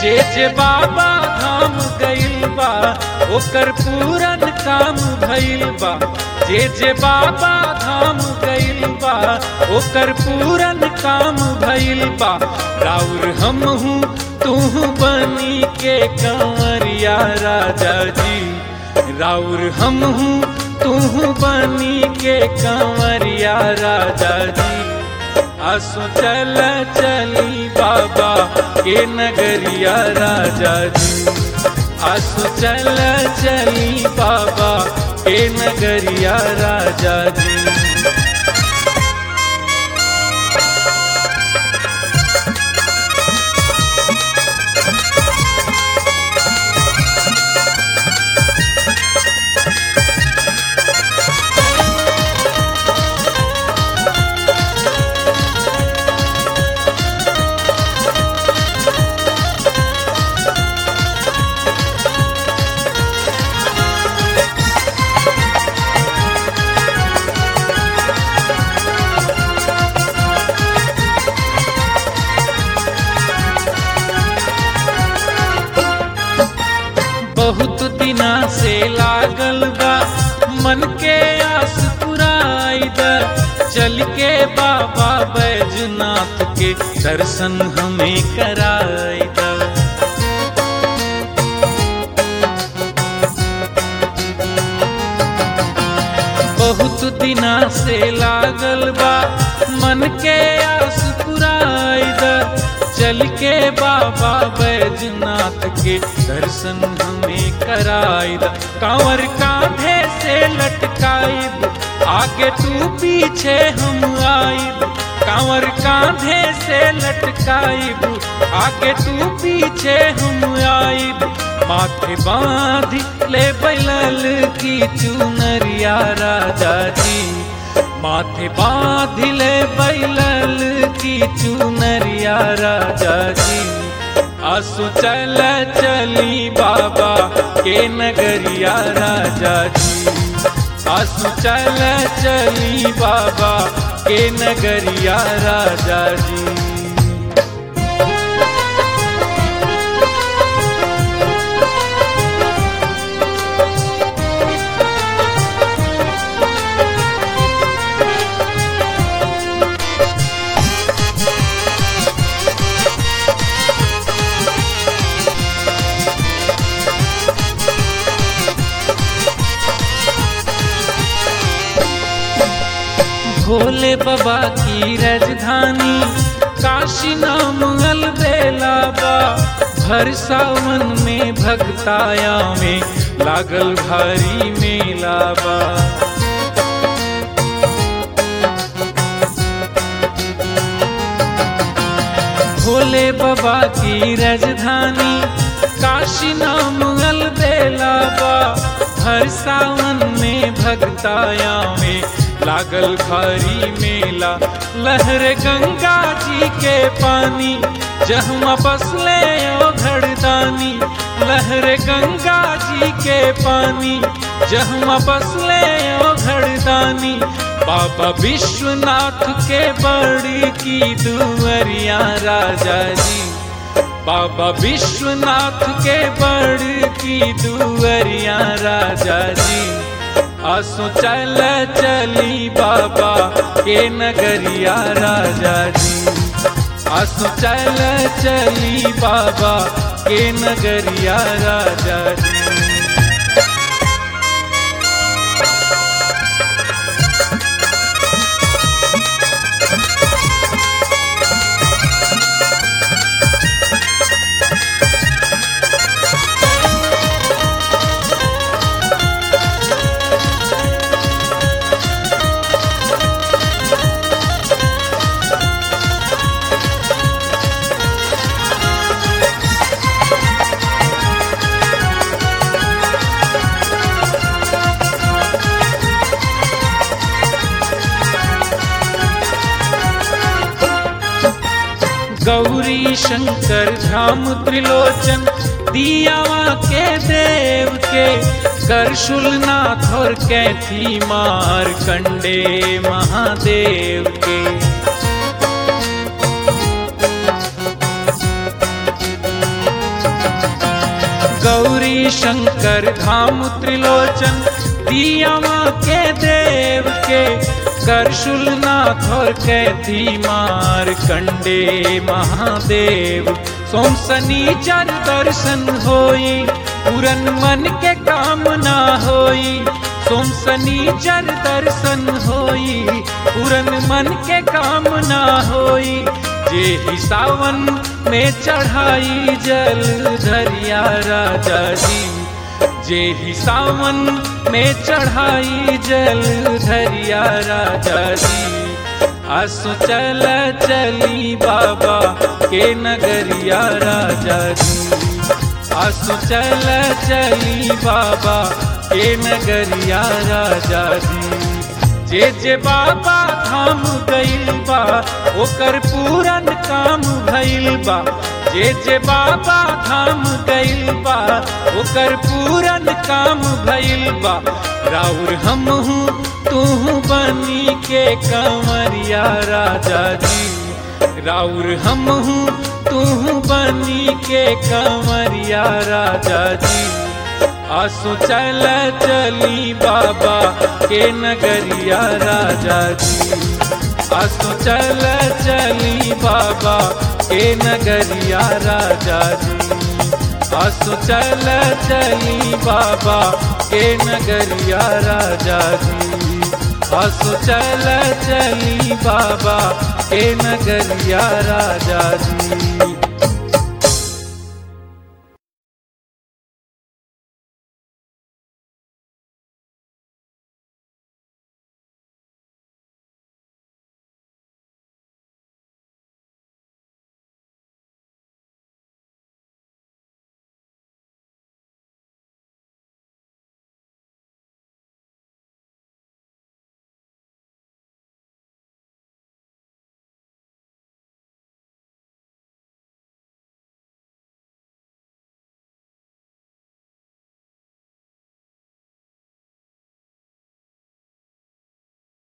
जे जे बाबा धाम गइल बा ओकर पूरन काम भइल बा जे जे बाबा धाम गइल बा ओकर पूरन काम भइल बा राउर हम हूँ तू बनी के कंवरिया राजा जी राउर हम हूँ तू बनी के कंवरिया राजा जी आसो चल चली बाबा के नगरिया राजा जी आसो चल चली बाबा के नगरिया राजा जी बहुत दिना से लागल बा मन के आस पुराई द चल के बाबा बैजनाथ के दर्शन हमें कराई द बहुत दिना से लागल बा मन के आस पुराई द चल के बाबा बैजनाथ के दर्शन हमें कराई द कांवर कांधे से लटकाइब आगे तू पीछे हम आइब कांवर कांधे से लटकाइब आगे तू पीछे हम आइब माथे बांध ले बैलल की चुनरिया राजा जी माथे बांध ले बैलल की चुनरिया राजा जी आसु चल चली बाबा के नगरिया राजा जी आसु चल चली बाबा के नगरिया राजा जी भोले बाबा की राजधानी काशी नाम अलबेला बा भर सावन में भक्ताया में लागल भारी मेला बा भोले बाबा की राजधानी काशी नाम अलबेला बा हर सावन में भक्ताया में लागल भारी मेला लहर गंगा जी के पानी जहमा बसले ओ घड़दानी लहर गंगा जी के पानी जहमा बसले ओ घड़दानी बाबा विश्वनाथ के बड़ी की दुवरिया राजा जी बाबा विश्वनाथ के बड़ की दुवरिया राजा जी आसो चल चली बाबा के नगरिया राजा जी आसो चल चली बाबा के नगरिया राजा जी गौरी शंकर धाम त्रिलोचन दियावा के देव के करशुलनाथ और कैथी मार कंडे महादेव के गौरी शंकर धाम त्रिलोचन दियावा के देव के करशुलनाथ और कैथी मार कंडे महादेव सोम शनिचर दर्शन होई पूरन मन के कामना होई सोम शनिचर दर्शन होई पूरन मन के कामना होई जे ही सावन में चढ़ाई जल धरिया राजा जी जे ही सावन में चढ़ाई जल धरिया राजा जी आसो चल चली बाबा के नगरिया राजा जी आसो चल चली बाबा के नगरिया राजा जी जे जे बाबा धाम गइल बा ओकर पूरन काम भइल बा जे जे बाबा धाम गइल बा ओकर पूरन काम भइल बा राउर हम हूँ तू बनी के कंवरिया राजा जी राउर हम हूँ तू बनी के कंवरिया राजा जी आसो चल चली बाबा के नगरिया राजा जी आसो चल चली बाबा के नगरिया राजा जी आसो चल चली बाबा के नगरिया राजा जी आसो चल चली बाबा के नगरिया राजा जी